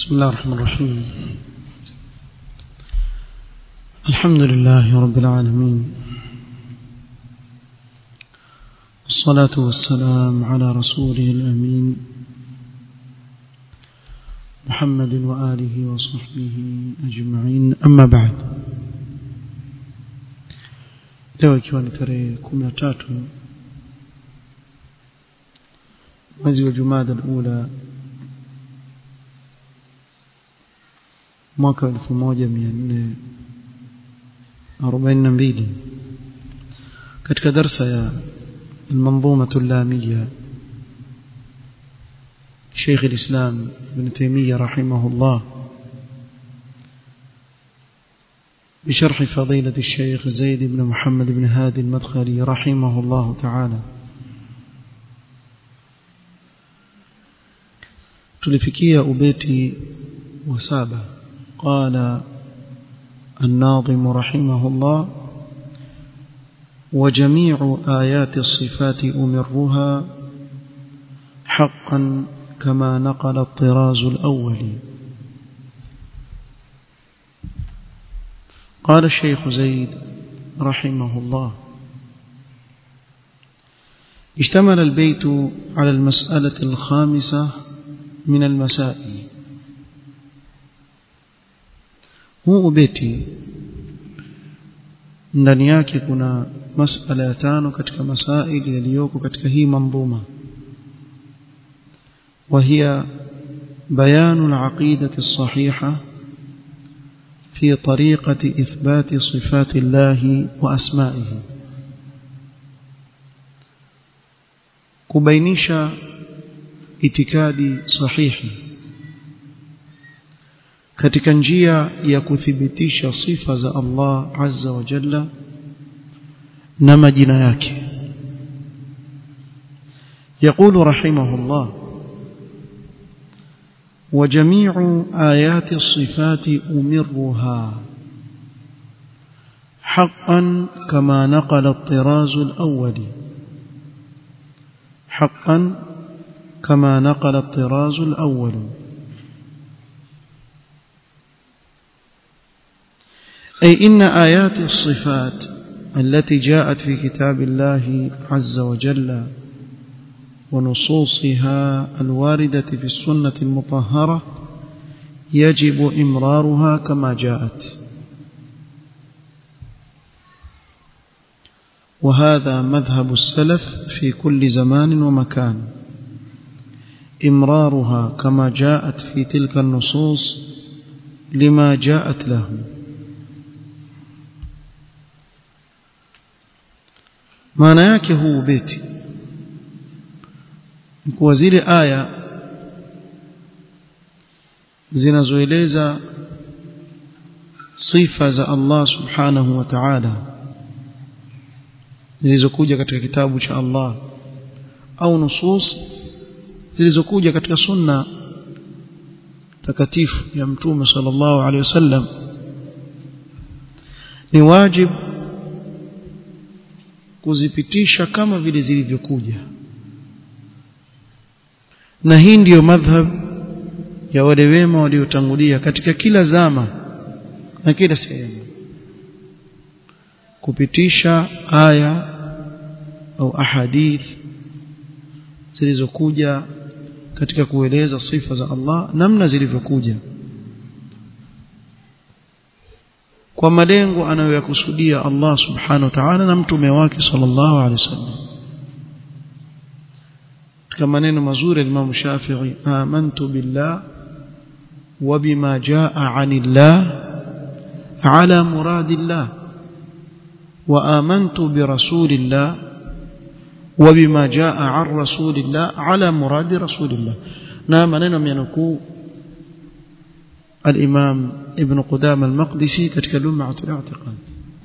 بسم الله الرحمن الرحيم الحمد لله رب العالمين الصلاة والسلام على رسوله الأمين محمد وآله وصحبه أجمعين أما بعد leo ikiwa ni tarehe kumi na tatu mwezi wa jumada alula mwaka elfu moja mia nne arobaini na mbili katika darsa ya المنظومة اللامية شيخ الإسلام ابن تيمية رحمه الله بشرح فضيلة الشيخ زيد بن محمد بن هادي المدخلي رحمه الله تعالى تلفكية أبيتي وسابة قال الناظم رحمه الله وجميع آيات الصفات أمرها حقا كما نقل الطراز الأول قال الشيخ زيد رحمه الله اشتمل البيت على المسألة الخامسة من المسائل هو بيتي ndani yake kuna masala ya tano katika masaili yaliyoko katika hii manzuma وهي بيان العقيدة الصحيحة في طريقة إثبات صفات الله وأسمائه كبينيشا itikadi sahihi katika njia ya kuthibitisha sifa za Allah azza wa jalla na majina yake يقول رحمه الله وجميع آيات الصفات أمرها حقا كما نقل الطراز الأول حقا كما نقل الطراز الأول أي إن آيات الصفات التي جاءت في كتاب الله عز وجل ونصوصها الواردة في السنة المطهرة يجب إمرارها كما جاءت وهذا مذهب السلف في كل زمان ومكان إمرارها كما جاءت في تلك النصوص لما جاءت له maana yake huu ubeti kuwa zile aya zinazoeleza sifa za Allah subhanahu wa ta'ala zilizokuja katika kitabu cha Allah au nusus zilizokuja katika sunna takatifu ya mtume sallallahu alaihi wasallam ni wajibu kuzipitisha kama vile zilivyokuja na hii ndiyo madhhab ya wale wema waliotangulia katika kila zama na kila sehemu kupitisha aya au ahadith zilizokuja katika kueleza sifa za Allah namna zilivyokuja kwa malengo anayoyakusudia Allah subhanahu wa ta'ala na mtume wake sallallahu alaihi wasallam katika maneno mazuri ya Imam Shafi'i amantu billah wa bima jaa 'anillah ala muradillah wa amantu bi rasulillah wa bima jaa 'an rasulillah ala muradi rasulillah na maneno yanukuu الإمام ابن قدام المقدسي كتك لمعة الاعتقاد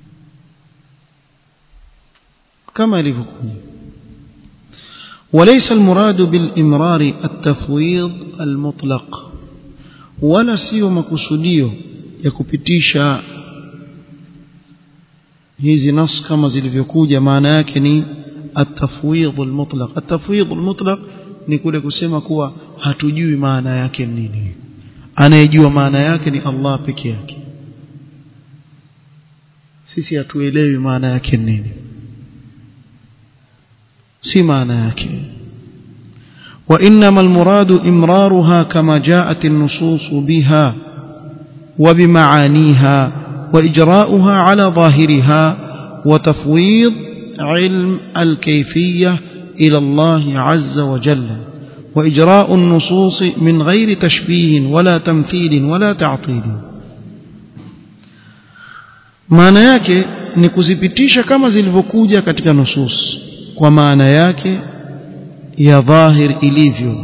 كما لفكم وليس المراد بالإمرار التفويض المطلق ولا سيو مكسوديو يكبتيشا hizi nas kama zilivyokuja maana yake ni atafwidh almutlaq atafwidh almutlaq ni kule kusema kuwa hatujui maana yake nini anayejua maana yake ni Allah peke yake sisi hatuelewi maana yake nini si maana yake وإنما المراد إمرارها كما جاءت النصوص بها وبمعانيها وإجراؤها على ظاهرها وتفويض علم الكيفية إلى الله عز وجل وإجراء النصوص من غير تشبيه ولا تمثيل ولا تعطيل maana yake ni kuzipitisha kama zilivyokuja katika nusus kwa maana yake ya dhahir ilivyo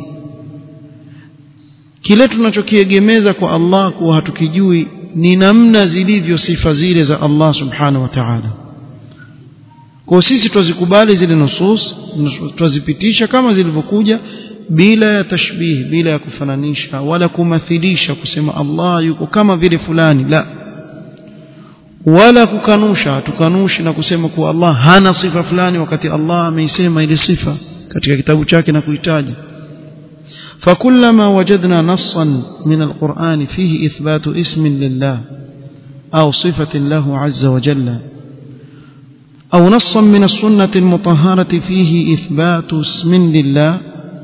kile tunachokiegemeza kwa Allah kuwa hatukijui ni namna zilivyo sifa zile za Allah subhanahu wa ta'ala kwa sisi twazikubali zile nusus twazipitisha kama zilivyokuja bila ya tashbih bila ya kufananisha wala kumathilisha kusema Allah yuko kama vile fulani la wala kukanusha tukanushi na kusema kuwa Allah hana sifa fulani wakati Allah ameisema ile sifa katika kitabu chake na kuitaja فكلما وجدنا نصا من القرآن فيه إثبات اسم لله أو صفة له عز وجل أو نصا من السنة المطهرة فيه إثبات اسم لله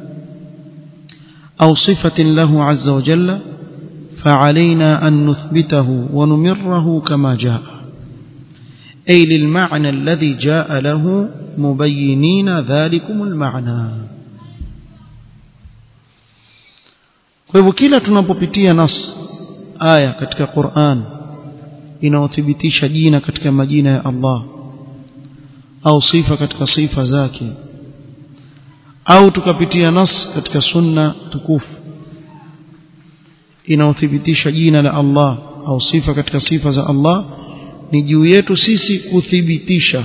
أو صفة له عز وجل فعلينا أن نثبته ونمره كما جاء أي للمعنى الذي جاء له مبينين ذلكم المعنى kwa hivyo kila tunapopitia nas aya katika Qur'an inaothibitisha jina katika majina ya Allah au sifa katika sifa zake au tukapitia nas katika sunna tukufu inaothibitisha jina la Allah au sifa katika sifa za Allah ni juu yetu sisi kuthibitisha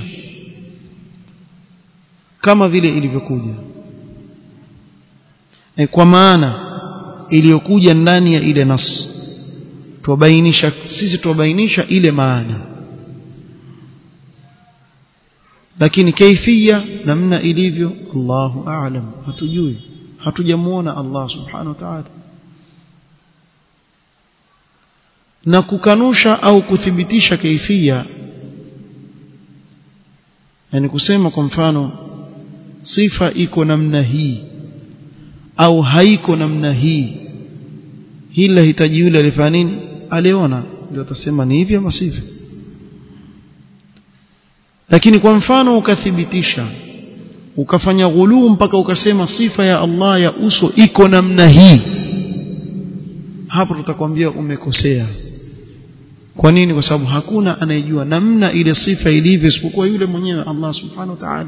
kama vile ilivyokuja e kwa maana iliyokuja ndani ya ile nas tuwabainisha sisi tuwabainisha ile maana lakini kaifia namna ilivyo Allahu a'lam hatujui hatujamuona Allah subhanahu wa ta'ala na kukanusha au kuthibitisha kaifia yani kusema kwa mfano sifa iko namna hii au haiko namna hii hili lahitaji yule alifanya nini aliona ndio atasema ni hivi ama sivyo lakini kwa mfano ukathibitisha ukafanya ghuluu mpaka ukasema sifa ya Allah ya uso iko namna hii hapo tutakwambia umekosea kwa nini kwa sababu hakuna anayejua namna ile sifa ilivyo isipokuwa yule mwenyewe Allah subhanahu wa ta'ala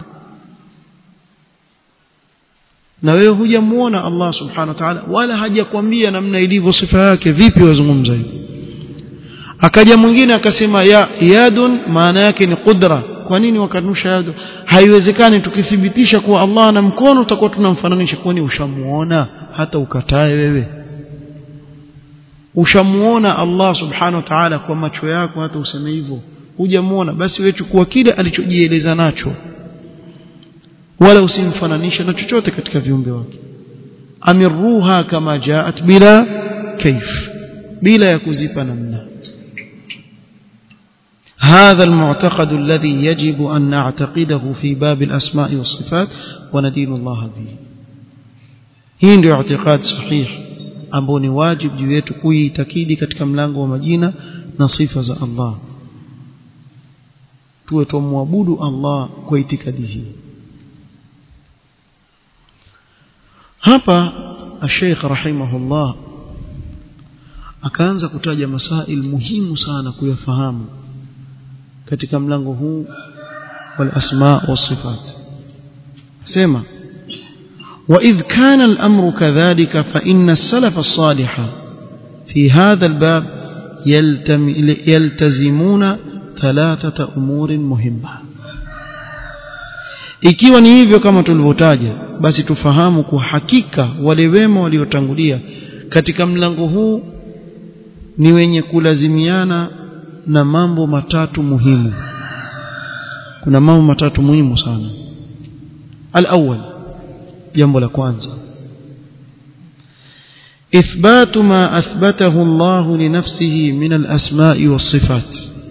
na wewe hujamuona Allah subhanahu wa ta'ala wala hajakwambia namna ilivyo sifa yake vipi wazungumza hivi akaja mwingine akasema ya yadun maana yake ni qudra kwa nini wakanusha yadu haiwezekani tukithibitisha kuwa Allah ana mkono tutakuwa tunamfananisha kwani ushamuona hata ukatae wewe ushamuona Allah subhanahu wa ta'ala kwa macho yako hata useme hivyo hujamuona basi wewe chukua kile alichojieleza nacho wala usimfananishe na chochote katika viumbe wake amirruha kama jaat bila kaif bila ya kuzipa namna هذا المعتقد الذي يجب أن نعتقده في باب الأسماء والصفات وندين الله به hii ndio اعتقاد صحيح ambao ni wajib juu yetu kuitakidi katika mlango wa majina na sifa za Allah tuwe tumwabudu Allah kwa itikadi hii hapa Sheikh rahimahullah akaanza kutaja masail muhimu sana kuyafahamu katika mlango huu wal asma was sifat sema وإذ كان الأمر كذلك فإن السلف الصالح في هذا الباب يلتم يلتزمون ثلاثة أمور مهمة ikiwa ni hivyo kama tulivyotaja basi tufahamu kwa hakika wale wema waliotangulia katika mlango huu ni wenye kulazimiana na mambo matatu muhimu kuna mambo matatu muhimu sana al-awwal jambo la kwanza إثبات ما أثبته الله لنفسه من الأسماء والصفات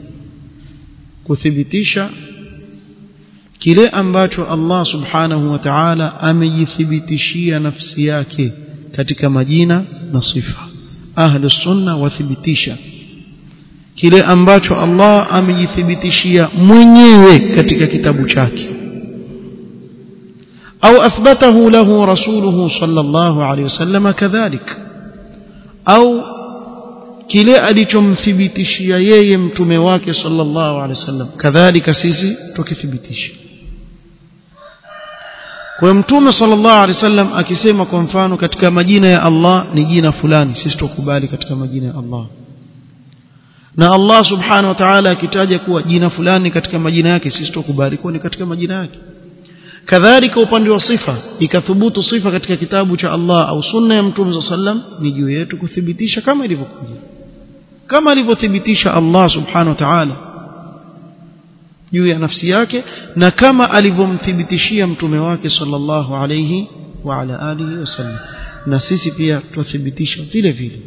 كثبتيشا kile ambacho Allah subhanahu wa ta'ala amejithibitishia nafsi yake katika majina na sifa ahlu sunna wathibitisha kile ambacho Allah amejithibitishia mwenyewe katika kitabu chake au athbatahu lahu rasuluhu sallallahu alayhi wasallam kadhalik au kile alichomthibitishia yeye mtume wake sallallahu alayhi wasallam kadhalika sisi tukithibitisha kwa mtume sallallahu alaihi wasallam akisema kwa mfano katika majina ya Allah ni jina fulani sisi tukubali katika majina ya Allah na Allah subhanahu wa ta'ala akitaja kuwa jina fulani katika majina yake sisi tukubali kuwa ni katika majina yake kadhalika upande wa sifa ikathubutu sifa katika kitabu cha Allah au sunna ya mtume sallam ni juu yetu kuthibitisha kama ilivyokuja kama alivyothibitisha Allah subhanahu wa ta'ala juu ya nafsi yake na kama alivyomthibitishia mtume wake sallallahu alayhi wa ala alihi wasallam na sisi pia tuthibitisha vile vile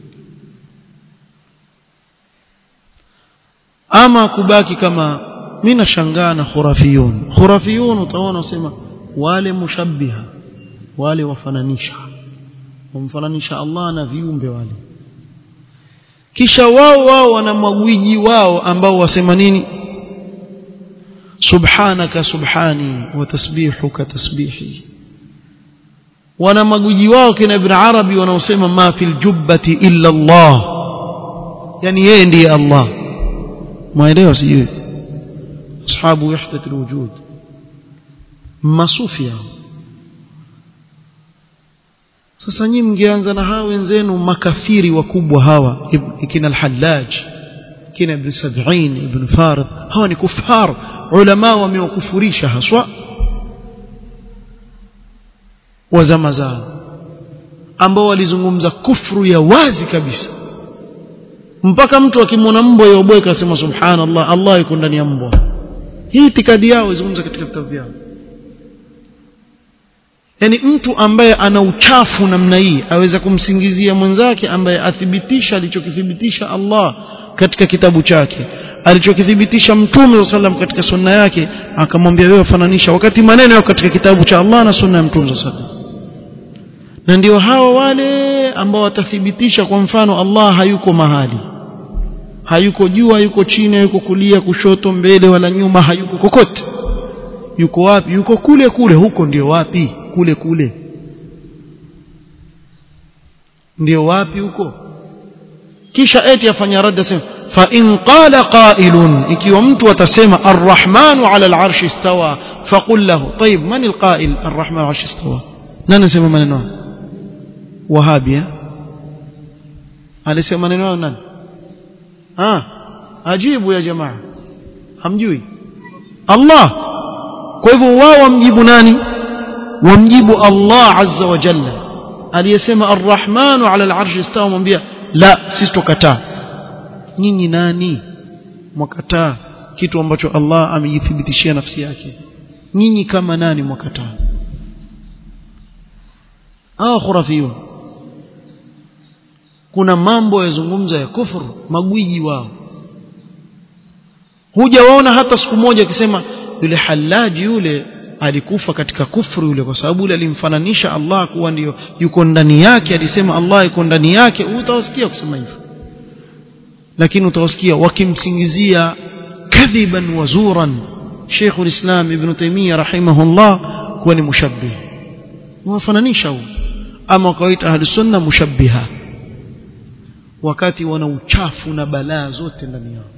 ama kubaki kama mimi nashangaa na khurafiyun khurafiyun utaona usema wale mushabbiha wale wafananisha wamfananisha Allah na viumbe wale kisha wao wao wana magwiji wao ambao wasema nini subhanaka subhani wa tasbihuka tasbihi wana maguji wao kina ibn arabi wanaosema ma fil jubbati illa Allah yani yeye ndiye Allah mwaelewa sijui ashabu wahdat alwujud masufia sasa nyinyi mngeanza na hawa wenzenu makafiri wakubwa hawa kina al-hallaj kina ibn sab'in ibn farid hawa ni kufar ulama wamewakufurisha haswa wa zama zao ambao walizungumza kufru ya wazi kabisa mpaka mtu akimwona mbwa yobweka asema subhanallah Allah yuko ndani ya mbwa hii itikadi yao izungumza katika vitabu vyao yani mtu ambaye ana uchafu namna hii aweza kumsingizia mwenzake ambaye athibitisha alichokithibitisha Allah katika kitabu chake alichokithibitisha mtume wa sallam katika sunna yake akamwambia wewe fananisha wakati maneno yako katika kitabu cha Allah na sunna ya mtume wa sallam na ndio hawa wale ambao watathibitisha kwa mfano Allah hayuko mahali hayuko juu hayuko chini hayuko kulia kushoto mbele wala nyuma hayuko kokote yuko wapi yuko kule kule huko ndio wapi kule kule ndio wapi huko kisha eti afanya rada sema fa in qala qailun ikiwa mtu atasema arrahmanu ala al'arshi istawa faqul lahu طيب man alqail arrahmanu ala al'arshi istawa nani sema maneno wahabia alisema maneno nani ah ajibu ya jamaa hamjui Allah kwa hivyo wao wamjibu nani wamjibu Allah azza wa jalla aliyesema arrahmanu ala al'arshi istawa mwambia la sisi tukataa nyinyi nani mwakataa kitu ambacho Allah amejithibitishia nafsi yake nyinyi kama nani mwakataa hao khurafiyun kuna mambo yazungumza ya kufuru magwiji wao hujawaona hata siku moja akisema yule halaji yule alikufa katika kufuru yule kwa sababu yule alimfananisha Allah kuwa ndio yuko ndani yake alisema Allah yuko ndani yake utawasikia kusema hivyo lakini utawasikia wakimsingizia kadhiban wazuran Sheikh ulislam Ibn Taymiyyah rahimahullah kuwa ni mushabbih wafananisha huo ama wakaita ahli sunna mushabbiha wakati wana uchafu na balaa zote ndani yao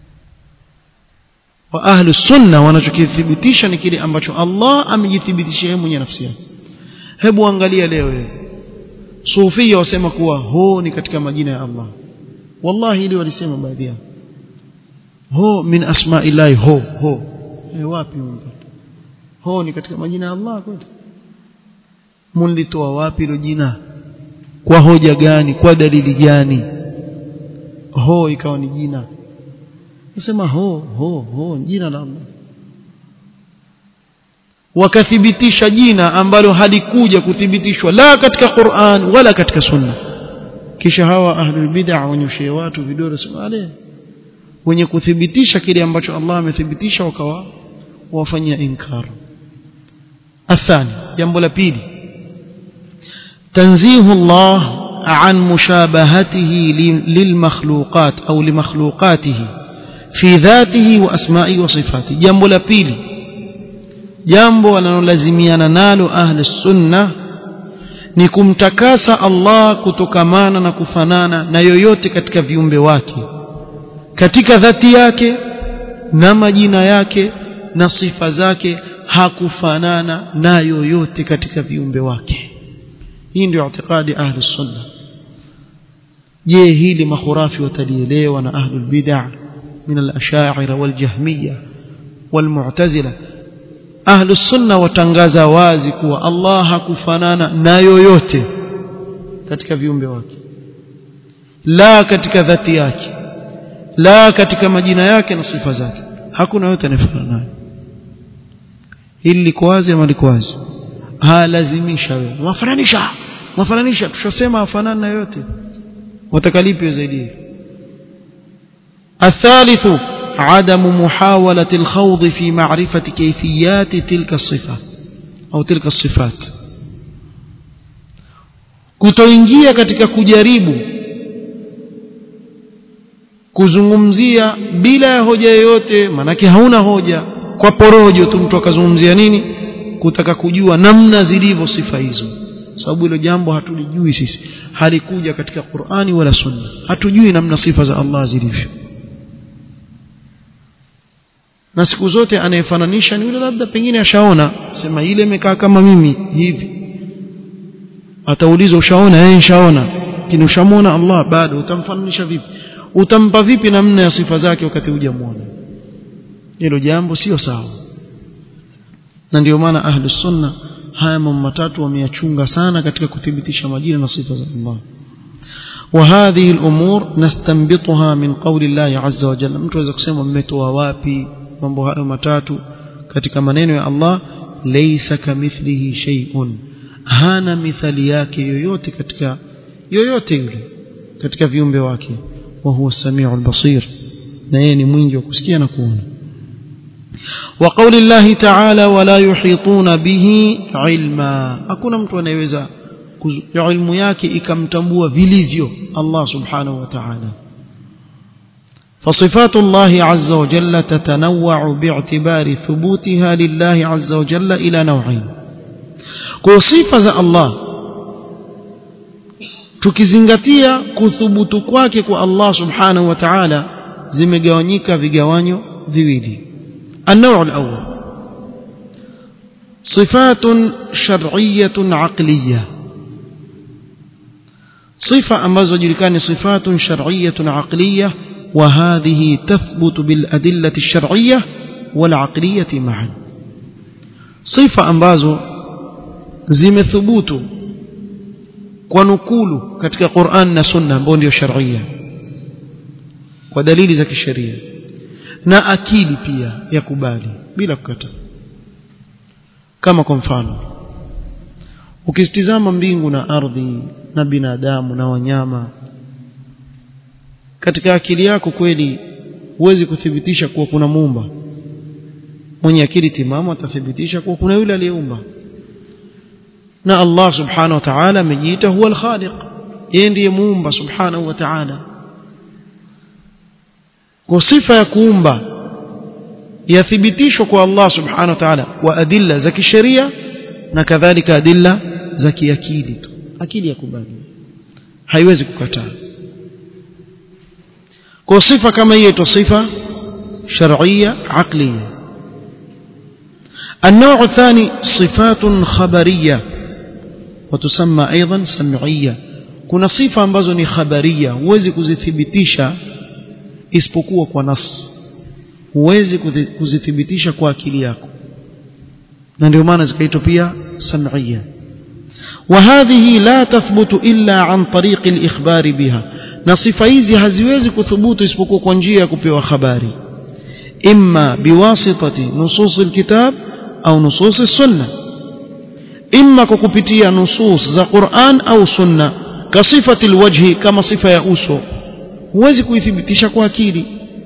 wa ahli sunna wanachokithibitisha ni kile ambacho Allah amejithibitishia yeye mwenye nafsi yake hebu angalia leo wewe sufia wasema kuwa ho ni katika majina ya Allah wallahi ile walisema baadhi yao ho min asma'illahi ho ho e wapi umpata ho ni katika majina ya Allah kweli mlitoa wapi hilo jina kwa hoja gani kwa dalili gani ho ikawa ni jina nasema ho ho ho jina la Allah wakathibitisha jina ambalo halikuja kuthibitishwa la katika Qur'an wala katika sunna kisha hawa ahlul bid'ah wanyoshia watu vidole wale wenye kuthibitisha kile ambacho Allah amethibitisha wakawa wafanyia inkar athani jambo la pili tanzihu Allah عن مشابهته للمخلوقات أو لمخلوقاته في ذاته وأسمائه وصفاته جنب لبيلي jambo wanalolazimiana nalo ahli sunna ni kumtakasa Allah kutokamana na kufanana na yoyote katika viumbe wake katika dhati yake na majina yake na sifa zake hakufanana na yoyote katika viumbe wake hii ndio itikadi ahli sunna je hili makhurafi watalielewa na ahli bid'ah min al-ash'ari wal-jahmiyya wal-mu'tazila ahlu sunna watangaza wazi kuwa Allah hakufanana na yoyote katika viumbe wake la katika dhati yake la katika majina yake na sifa zake hakuna yote anayefanana naye hili liko wazi ama liko wazi halazimisha wewe wafananisha wafananisha tushasema afanana na yoyote watakalipi zaidi الثالث عدم محاولة الخوض في معرفة كيفيات تلك الصفة أو تلك الصفات kutoingia katika kujaribu kuzungumzia bila ya hoja yoyote manake hauna hoja kwa porojo tu mtu akazungumzia nini kutaka kujua namna zilivyo sifa hizo sababu hilo jambo hatulijui sisi halikuja katika Qur'ani wala Sunna hatujui namna sifa za Allah zilivyo na siku zote anayefananisha ni yule labda pengine ashaona sema ile imekaa kama mimi hivi ataulizwa ushaona eh nishaona lakini ushamuona Allah bado utamfananisha vipi utampa vipi namna ya sifa zake wakati hujamuona hilo jambo sio sawa na ndio maana ahlus sunna haya mambo matatu wameyachunga sana katika kuthibitisha majina na sifa za Allah وهذه الأمور نستنبطها من قول الله عز وجل mtu aweza kusema mmetoa wapi mambo hayo matatu katika maneno ya Allah laysa kamithlihi shay'un hana mithali yake yoyote katika yoyote yule katika viumbe wake wa huwa samiul basir na yeye ni mwingi wa kusikia na kuona وقول الله تعالى ولا يحيطون به علما hakuna mtu anayeweza ilmu yake ikamtambua vilivyo Allah subhanahu wa ta'ala فصفات الله عز وجل تتنوع باعتبار ثبوتها لله عز وجل إلى نوعين كصفة الله tukizingatia kuthubutu kwake kwa Allah subhanahu wa ta'ala zimegawanyika vigawanyo viwili النوع الأول صفات شرعية عقلية صفة أمازو جلكان صفات شرعية عقلية وهذه تثبت بالأدلة الشرعية والعقلية معا صفة أمازو زم ثبوت ونقول كتك قرآن سنة بونديو شرعية ودليل زكي الشريعة na akili pia yakubali bila kukata kama kwa mfano ukisitizama mbingu na ardhi na binadamu na wanyama katika akili yako kweli huwezi kuthibitisha kuwa kuna muumba mwenye akili timamu atathibitisha kuwa kuna yule aliyeumba na Allah subhanahu wa ta'ala amejiita huwa al-khaliq yeye ndiye muumba subhanahu wa ta'ala kwa sifa ya kuumba yathibitishwa kwa Allah subhanahu wa ta'ala kwa adilla za kisheria na kadhalika adilla za kiakili tu akili ya kubali haiwezi kukataa kwa sifa kama hiyo tu sifa shar'iyya aqliyya النوع الثاني صفات خبرية وتسمى أيضا سمعية kuna sifa ambazo ni khabaria huwezi kuzithibitisha isipokuwa kwa nas huwezi kuzithibitisha kwa akili yako na ndio maana zikaitwa pia sam'iyya وهذه لا تثبت إلا عن طريق الإخبار بها na sifa hizi haziwezi kuthubutu isipokuwa kwa njia ya kupewa habari imma biwasitati nusus alkitab au nusus sunna imma kwa kupitia nusus za Qur'an au sunna kasifati alwajhi kama sifa ya uso huwezi kuithibitisha kwa akili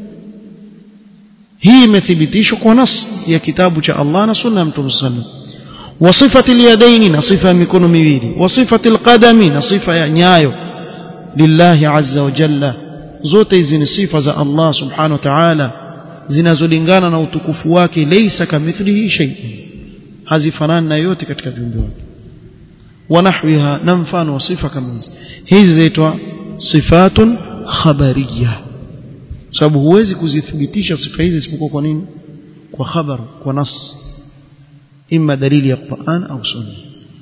hii imethibitishwa kwa nas ya kitabu cha Allah na sunna ya Mtume sallallahu وصفة اليدين نصفة مكون ميويلي وصفة القدم نصفة نيايو لله عز وجل zote hizi ni sifa za Allah subhanahu wa ta'ala zinazolingana na utukufu wake laysa kamithlihi shay'un hazifanani na yote katika viumbe wake wanahwiha na mfano wa sifa kama hizi hizi zaitwa sifatun khabariyya sababu huwezi kuzithibitisha sifa hizi isipokuwa kwa nini kwa khabar kwa nas إما دليل القرآن أو سنة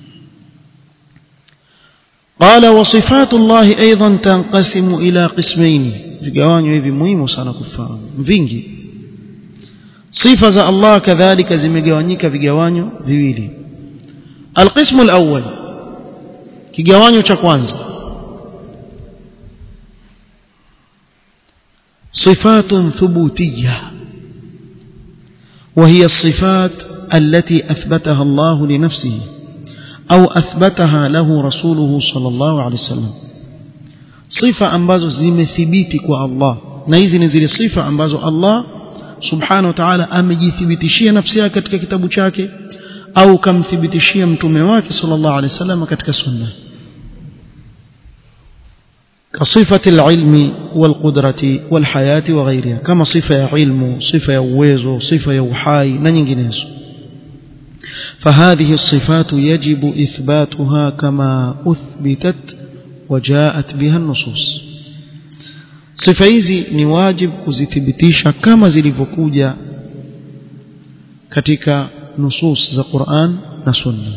قال وصفات الله أيضا تنقسم إلى قسمين vigawanyo hivi muhimu sana kufahamu vingi sifa za Allah kadhalika zimegawanyika vigawanyo viwili alqismu alawwal kigawanyo cha kwanza sifatun thubutiyya وهي الصفات التي أثبتها الله لنفسه أو أثبتها له رسوله صلى الله عليه وسلم صفة ambazo zimethibiti kwa Allah na hizi ni zile sifa ambazo Allah subhanahu wa ta'ala amejithibitishia nafsi yake katika kitabu chake au kamthibitishia mtume wake sallallahu alaihi wasallam katika sunna كصفة العلم والقدرة والحياة وغيرها كما صفة علم صفة uwezo صفة uhai na nyinginezo فهذه الصفات يجب إثباتها كما أثبتت وجاءت بها النصوص sifa hizi ni wajib kuzithibitisha kama zilivyokuja katika nusus za Qur'an na Sunna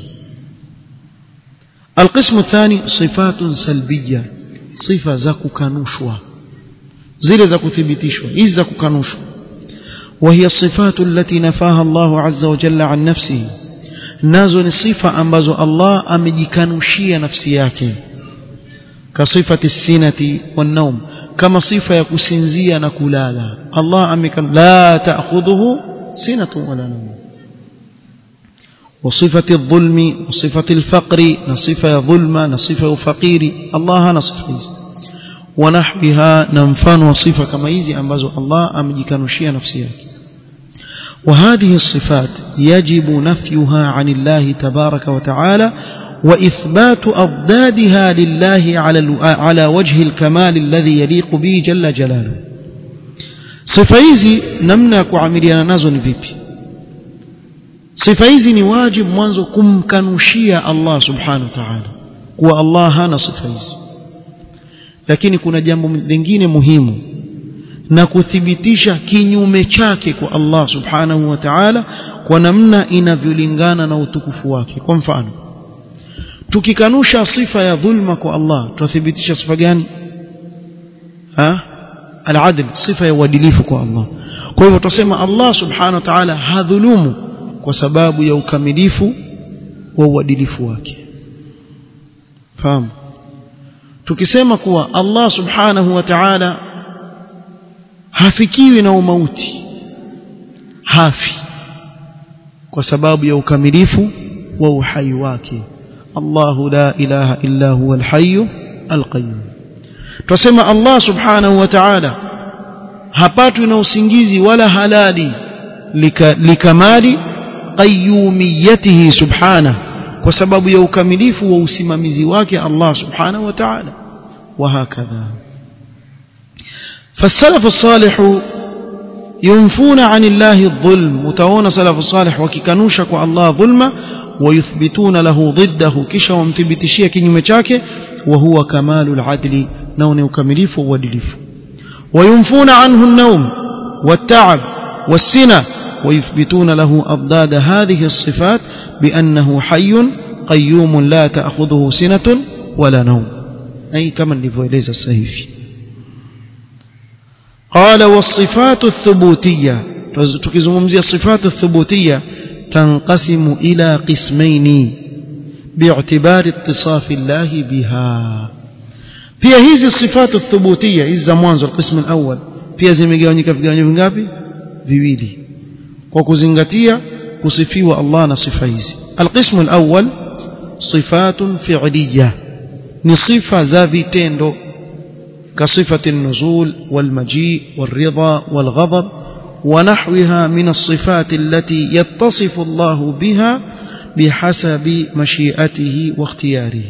القسم الثاني صفات سلبية صفة za kukanushwa zile za kuthibitishwa hizi za kukanushwa وهي الصفات التي نفاها الله عز وجل عن نفسه nazo ni sifa ambazo Allah amejikanushia nafsi yake kasifati sinati wan kama sifa ya kusinzia na kulala Allah amekan la ta'khudhuhu sinatu wala nawm وصفة الظلم وصفة الفقر نصفة ظلم نصفة فقير الله نصفه ونحوها ننفان وصفة كما يزي أنبازو الله أمجيكانوشيا نفسيك وهذه الصفات يجب نفيها عن الله تبارك وتعالى وإثبات أضدادها لله على على وجه الكمال الذي يليق به جل جلاله sifa hizi namna ya kuamiliana nazo ni vipi sifa hizi ni wajibu mwanzo kumkanushia Allah subhanahu wa ta'ala kuwa Allah hana sifa hizi lakini kuna jambo lingine muhimu na kuthibitisha kinyume chake kwa Allah subhanahu wa ta'ala kwa namna inavyolingana na utukufu wake kwa mfano tukikanusha sifa ya dhulma kwa Allah tuthibitisha sifa gani ha al-adl sifa ya uadilifu kwa Allah kwa hivyo tutasema Allah subhanahu wa ta'ala hadhulumu kwa sababu ya ukamilifu wa uadilifu wake fahamu tukisema kuwa Allah subhanahu wa ta'ala hafikiwi na umauti hafi kwa sababu ya ukamilifu wa uhai wake الله لا إله إلا هو الحي القيوم tusema Allah subhanahu wa ta'ala hapatwi na usingizi wala halali likamali qayyumiyatihi subhanahu kwa sababu ya ukamilifu wa usimamizi wake Allah subhanahu wa ta'ala وهكذا فالسلف الصالح ينفون عن الله الظلم وتعون سلف الصالح وكيكنوشك الله ظلما ويثبتون له ضده كشا ومثبتشيه كنيوم chake وهو كمال العدل نون وكمليف وادليف وينفون عنه النوم والتعب والسنة ويثبتون له أضداد هذه الصفات بأنه حي قيوم لا تأخذه سنة ولا نوم أي كما لفويليز السهيفي قال والصفات الثبوتية تكزممزي الصفات الثبوتية تنقسم إلى قسمين باعتبار اتصاف الله بها pia hizi sifatu thubutia hizi za mwanzo alqismu alawwal pia zimegawanyika vigawanyo vingapi viwili kwa kuzingatia kusifiwa Allah na sifa hizi alqismu alawwal sifatun fi'liyah ni sifa za vitendo كصفة النزول والمجيء والرضا والغضب ونحوها من الصفات التي يتصف الله بها بحسب مشيئته واختياره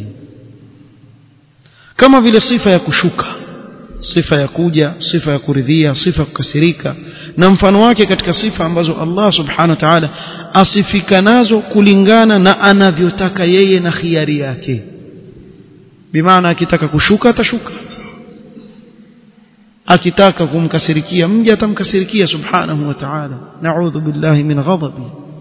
كما vile sifa ya kushuka sifa ya kuja sifa ya kuridhia sifa ya kukasirika na mfano wake katika sifa ambazo Allah subhanahu wa ta'ala asifika nazo kulingana na anavyotaka yeye na khiari yake bimaana akitaka kushuka atashuka akitaka kumkasirikia mja atamkasirikia subhanahu wa ta'ala na'udhu billahi min ghadabi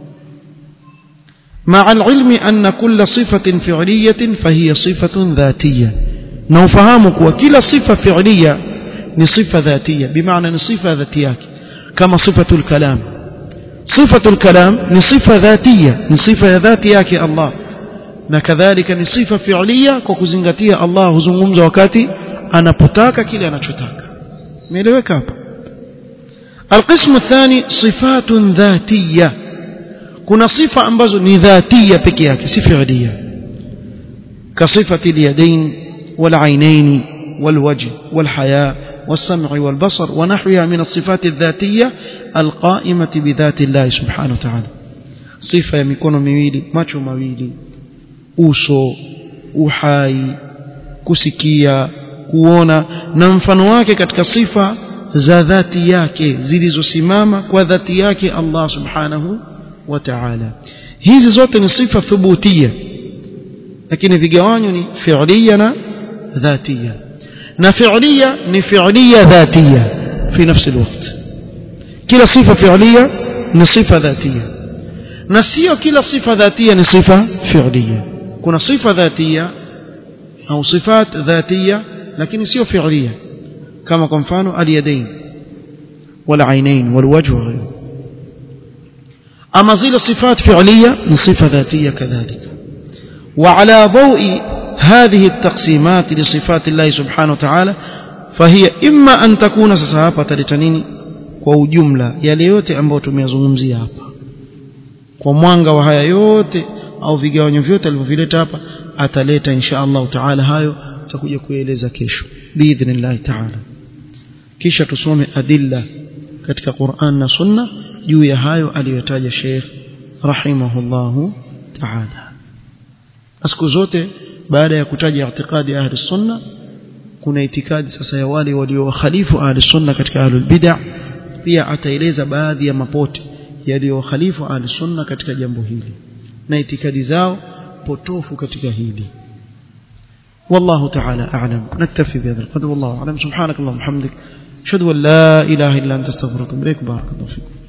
مع العلم أن كل صفة فعلية فهي صفة ذاتية نوفهمك وكل صفة فعلية نصفة ذاتية بمعنى نصفة ذاتية كما صفة الكلام صفة الكلام نصفة ذاتية نصفة ذاتية الله نكذلك نصفة فعلية كوكوزنغتية الله زمومز وكاتي أنا بتاك كلي أنا شتاك ميلeweka hapa القسم الثاني صفات ذاتيه kuna sifa ambazo ni dhatia peke yake si fi'liya kasifati al-yadayn wal-aynayn wal-wajh wal-haya والسمع والبصر ونحوها من الصفات الذاتية القائمة بذات الله سبحانه وتعالى صفة يمكن miwili macho mawili uso uhai kusikia kuona na mfano wake katika sifa za dhati yake zilizosimama kwa dhati yake Allah subhanahu wa ta'ala hizi zote ni sifa thubutia lakini vigawanyo ni fi'liya na dhatia na fi'liya ni fi'liya dhatia fi nafsi alwaqt kila sifa fi'liya ni sifa dhatia na sio kila sifa dhatia ni sifa fi'liya kuna sifa dhatia au sifat dhatia lakini sio fi'liya kama kwa mfano al-yadayn wal aynayn wal wajh wa ghayruhu أما زيل صفات فعلية من صفة ذاتية كذلك وعلى ضوء هذه التقسيمات لصفات الله سبحانه وتعالى فهي إما أن تكون سسهابة لتنيني وجملة yale yote ambayo tumeyazungumzia hapa kwa mwanga wa haya yote au vigawanyo vyote alivyovileta hapa ataleta insha Allah taala hayo tutakuja kueleza kesho biidhnillah taala kisha tusome adilla katika Qur'an na Sunna juu ya hayo aliyotaja Sheikh rahimahullahu ta'ala siku zote baada ya kutaja i'tiqadi ahli sunna kuna itikadi sasa ya wale waliokhalifu ahli sunna katika ahli bid'ah pia ataeleza baadhi ya mapote yaliyokhalifu ahli sunna katika jambo hili na itikadi zao potofu katika hili والله تعالى أعلم نكتفي بهذا القدر والله أعلم سبحانك اللهم وبحمدك أشهد أن لا إله إلا أنت استغفرك وأتوب إليك بارك الله فيكم